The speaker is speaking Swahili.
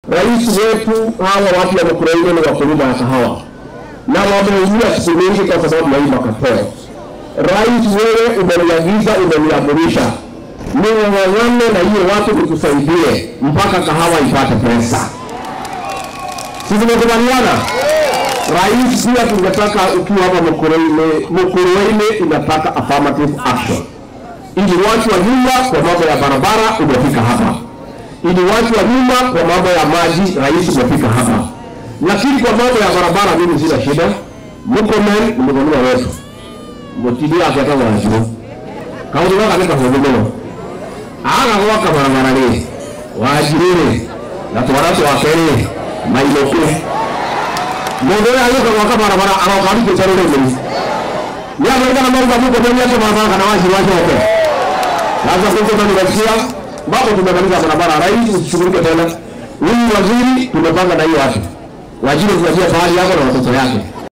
rais wetu, hawa watu wa Mkuraiini ni wakulima ya kahawa na wameumia siku mingi kwa sababu ya hii makapeo. Rais, wewe umeniagiza, umeniamurisha ning'ang'ane na hiyo watu nikusaidie mpaka kahawa ipate pesa. Sisi tumekubaliana. Rais, pia tungetaka ukiwa hapa Mkuraiini, Mkuraiini inataka affirmative action ili watu wa nyumba kwa mambo ya barabara umefika hapa, ili watu wa nyumba kwa mambo ya maji, rais umefika hapa, lakini kwa mambo ya barabara mimi sina shida. Mkomen ni mgomea wetu mutilia akata wajiro kaunti waka nika hudumio aga gwaka barabara rĩ wajiro rĩ na twara twakere mailũku mũndũ ũrĩa agĩũka gwaka barabara aroka arutĩte rũrĩmĩ nĩamerikana maruga mkomen ate barabara kana wajiro acoke sasa sisi tunasikia ambapo tumemaliza barabara, rais usishughulike tena. Huyu waziri tumepanga na hiyo watu wajiri kuanzia fahari yako na watoto yake